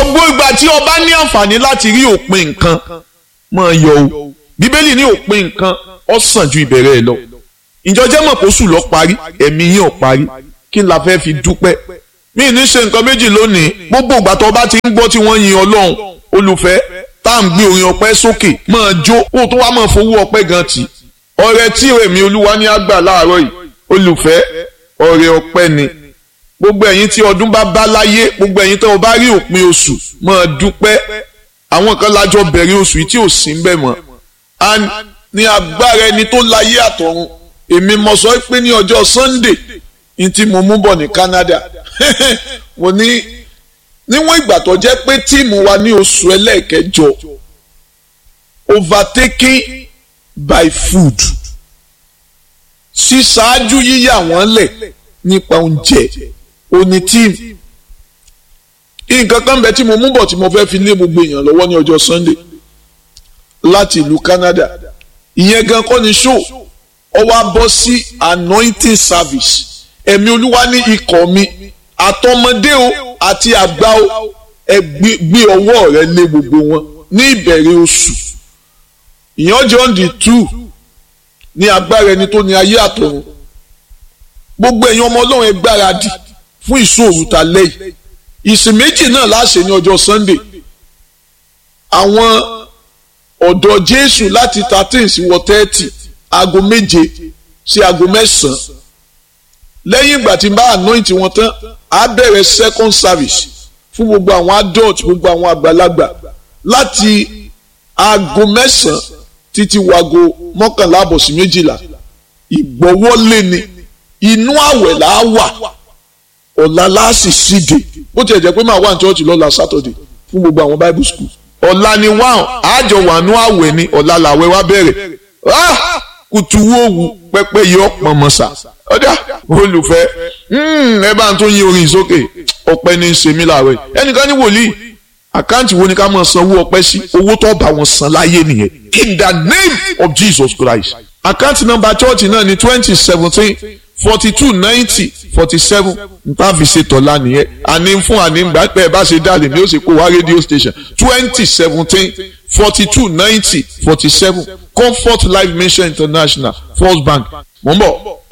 gbogbo ìgbà tí o bá ní àǹfààní láti rí òpin nǹkan máa yọ o bíbélì ní òpin nǹkan ó sàn ju ìbẹ̀rẹ̀ ẹ̀ lọ ìjọjẹ́ mọ̀ kó sùn lọ parí ẹ̀mí yín ò parí kí n la fẹ́ fi dúpẹ́ mí ní ṣe nǹkan méjì lónìí gbogbo ìgbà tó bá ti ń gbọ́ tí wọ́n yin ọlọ́run olùfẹ́ tá à ń gbé orin ọpẹ́ sókè máa jó kó o tó wá máa fowó ọpẹ́ gan tì ọrẹ tí èmi olúwa ní àgbà láàárọ̀ yìí olùfẹ́ ọrẹ ọpẹ́ ni gbogbo ẹ̀yin tí ọdún bá bá láyé gbogbo ẹ̀yin tó o bá rí òpin oṣù máa dúpẹ́ àwọn kan lájọ bẹ̀rẹ̀ oṣù yìí tí ò sí ń bẹ̀ mọ́ and ní agbára ẹni tó láyé àtọ̀run èmi mo sọ pé ní ọjọ́ Sunday ní tí mo mú bọ̀ ní Canada mo ní níwọ̀n ìgbà tó jẹ́ pé tíìmù wa ní oṣù ẹlẹ́ẹ̀kẹjọ overtaken by food ṣíṣáájú yíyà wọ́n lẹ̀ nípa oúnjẹ òní tíìmù nǹkan kan bẹ tí mo mú bọ̀ tí mo fẹ́ fi lé gbogbo èèyàn lọ́wọ́ ní ọjọ́ Sunday láti ìlú Canada ìyẹn gan kọ́ ni show ọ wá bọ́ sí anointing service ẹ̀mí olúwa ní ikọ̀ mi àtọmọdé o àti àgbà o ẹ gbé ọwọ́ rẹ lé gbogbo wọn ní ìbẹ̀rẹ̀ oṣù ìyẹn John the two ní agbára ẹni tó ní ayé àtọ̀run gbogbo ẹ̀yin ọmọ ọlọ́run ẹ gbáradì fún ìṣòro ta lẹ́yìn ìsìn méjì náà láṣẹ ní ọjọ́ Sunday àwọn ọ̀dọ́ Jésù láti thirteen sí wọ thirty aago méje sí aago mẹ́sàn-án lẹ́yìn ìgbà tí n bá anoint wọn tán á bẹ̀rẹ̀ second service fún gbogbo àwọn adult gbogbo àwọn àgbàlagbà láti aago mẹ́sàn-án títí wago mọ́kànlá àbọ̀ sí méjìlá ìgbọ́wọ́lé ni inú àwẹ̀ là á wà ọ̀la láàsì síde bó tiẹ̀ jẹ́ pé màá wà ní church lọ́la Saturday fún gbogbo àwọn bible school ọ̀la ni wáhùn àjọ wà nú àwẹ̀ ni ọ̀la làwẹ̀ wá bẹ̀rẹ̀ kùtù wòwù pẹpẹ yìí ọ̀pọ̀ mọ̀sà ọ̀dà olùfẹ́ ẹ bá ń tó yin orin sókè ọpẹ́ ní í ṣe mí láàárọ̀ yìí ẹnìkan ní wòlíì àkáǹtì wo ni ká máa sanwó ọpẹ́ sí owó tó bá wọn san láyé nìyẹn in the name of Jesus Christ àkáǹtì nọ́mbà chọ́ọ̀tì náà ní twenty seventeen forty two ninety forty seven nta fi ṣe tọ́lá nìyẹn àní fún àní gbà pé ẹ bá ṣe dálé ní ó sì kó wá rédíò station twenty seventeen forty two ninety forty seven comfort life mission international first bank mò ń bọ̀.